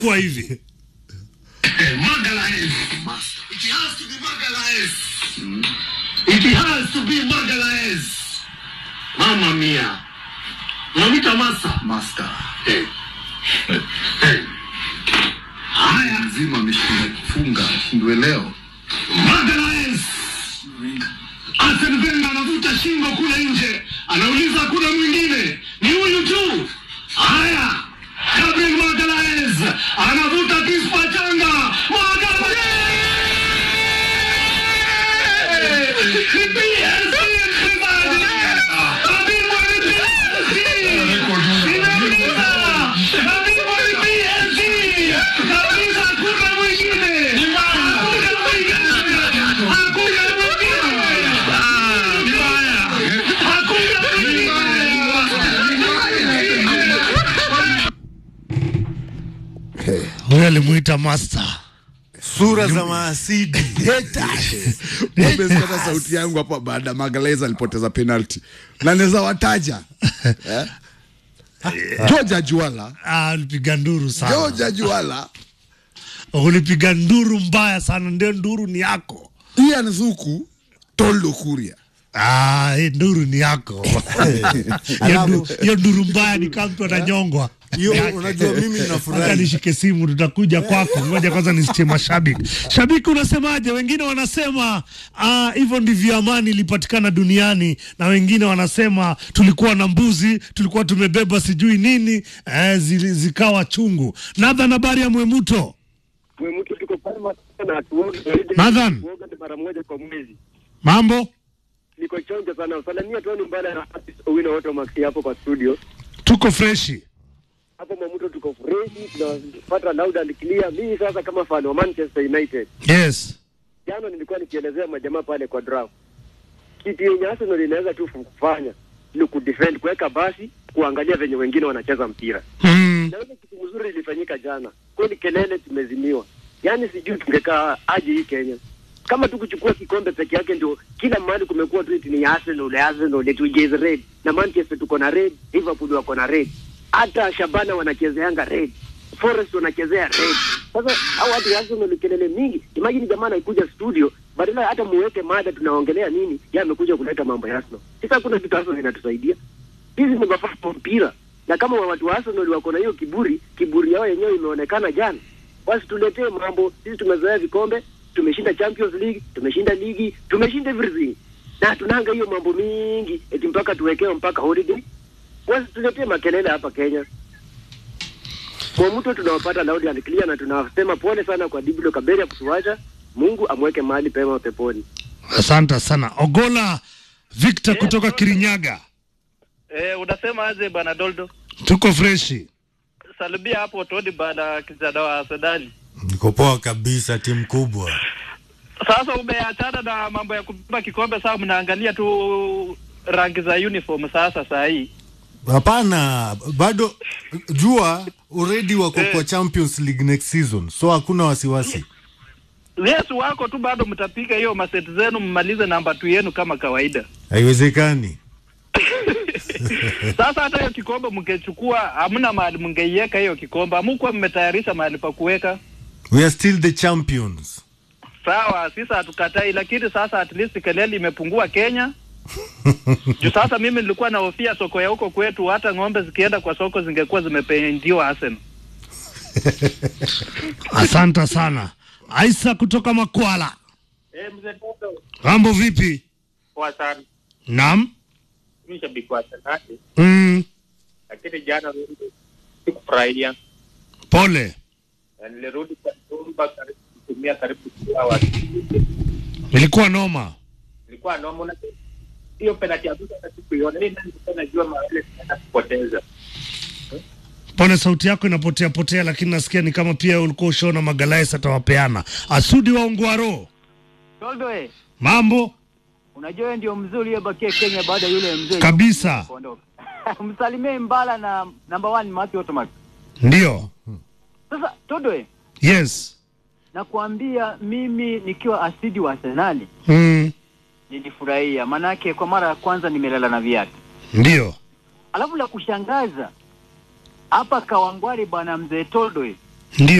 kwa hivi Magalhaes. It has to be Magalhaes. It has to be Magalhaes. Mama mia. Unamwita Masa? Master. Eh. Eh. Haya, Mzima ameshinda kifunga ashindwe leo. Magalhaes. Arsene Wenger anavuta shingo kule nje, anauliza kuna mwingine, ni huyu tu. Haya, Gabriel Magalhaes anavuta kispa changa. Magalhaes! Ni PSG mchezaji. Mabingwa ni PSG. Ninauliza, mabingwa ni PSG. Kabisa hakuna mwingine. Hakuna mwingine. Hakuna mwingine. Hakuna mwingine. huyo alimuita master sura za maasidi Umesikia sauti yangu hapa baada ya Magalhaes alipoteza penalty. Na naweza wataja. Eh? George Juala, ah, ulipiga nduru sana George Juala, ulipiga nduru mbaya sana ndio nduru ni yako Ian Zuku, Toldo Kuria. Ah, hii nduru ni yako Hiyo ndu- hiyo nduru mbaya ni kama mtu ananyongwa hiyo unajua mimi Hata nafurahi nishike simu tutakuja kwako. Ngoja kwanza nisitie mashabiki. Shabiki unasemaje? Wengine wanasema ah, hivyo ndivyo amani ilipatikana duniani, na wengine wanasema tulikuwa na mbuzi, tulikuwa tumebeba sijui nini eh, zili, zikawa chungu. Nathan, habari ya Mwemuto? mtu tuko pale sana hatuoge Nathan. kuoga ni mara moja kwa mwezi. Mambo Niko chonjo sana. Usalimia Tony Mbala na Hafiz Owino wote Maxi hapo kwa studio. tuko freshi. Hapo Mwamuto tuko fresh, tunapata loud and clear. Mimi sasa kama fan wa Manchester United, Yes. jana nilikuwa nikielezea majamaa pale kwa draft. Kitu yenye Arsenal inaweza tu kufanya ni kudefend, kuweka basi, kuangalia venye wengine wanacheza mpira. Mm. Na ile kitu mzuri ilifanyika jana. Kweli kelele tumezimiwa. Yaani sijui tungekaa aje hii Kenya. Kama tu kuchukua kikombe peke yake ndio kila mahali kumekuwa tu eti ni Arsenal, Arsenal, eti ujeze red. Na Manchester tuko na red, Liverpool wako na red. Hata Shabana wanachezeanga red. Forest wanachezea red. Sasa hao watu wa Arsenal kelele mingi. Imagine jamaa anakuja studio badala hata muweke mada tunaongelea nini, yeye amekuja kuleta mambo ya Arsenal. Sasa kuna kitu Arsenal inatusaidia. Hizi ni mafaa kwa mpira na kama watu wa Arsenal wako na hiyo kiburi, kiburi yao yenyewe imeonekana jana. Basi tuletee mambo. Sisi tumezoea vikombe, tumeshinda Champions League, tumeshinda ligi, tumeshinda everything, na tunanga hiyo mambo mingi eti mpaka tuwekewe mpaka holiday. Basi tuletee makelele hapa Kenya. Kwa mtu tunawapata loud and clear, na tunasema pole sana kwa Diblo Kaberia kutuacha. Mungu amweke mahali pema peponi. Asante sana. Ogola Victor kutoka Kirinyaga. Eh, unasema aje bwana Doldo? Tuko freshi. Salimia hapo Tony bana kijana wa Arsenali. niko poa kabisa timu kubwa Sasa umeachana na mambo ya kubeba kikombe, sasa mnaangalia tu rangi za uniform sasa saa hii. hapana bado jua already wako kwa champions league next season so hakuna wasiwasi Yes, wako tu bado mtapiga hiyo maseti zenu mmalize namba tu yenu kama kawaida. haiwezekani Sasa hata hiyo kikombe mngechukua, hamna mahali mngeiweka hiyo kikombe, hamukuwa mmetayarisha mahali pa kuweka. we are still the champions Sawa, sisi hatukatai, lakini sasa at least kelele imepungua Kenya. Juu sasa mimi nilikuwa nahofia soko ya huko kwetu, hata ng'ombe zikienda kwa soko zingekuwa zimependiwa Arsenal. Asante sana. Aisa kutoka Makwala. Eh, mzee Toto, Mambo vipi? poa sana. Naam. Mimi shabiki wa Arsenal, Mm. lakini jana sikufurahia. Pole. Na Nilirudi kwa nyumba karibu kutumia karibu two hours. Ilikuwa noma. Ilikuwa noma na hiyo penalty ya Buda hata sikuiona. Mimi nilikuwa najua mawele tunaenda kupoteza. Pole, sauti yako inapotea potea, lakini nasikia ni kama pia ulikuwa ushaona Magalhaes atawapeana. Asudi wa Ungwaro. Toldo eh, Mambo unajua wewe ndio mzee uliyebakia Kenya baada ya yule mzee kabisa. kuondoka. Msalimie Mbala na number one Matthew Otomac. Ndio. Sasa Toldo eh, Yes. nakwambia mimi nikiwa asidi wa Arsenali Mm. nilifurahia, manake kwa mara ya kwanza nimelala na viatu. Ndio. Alafu la kushangaza hapa Kawangware, bwana mzee Toldo eh, Ndio.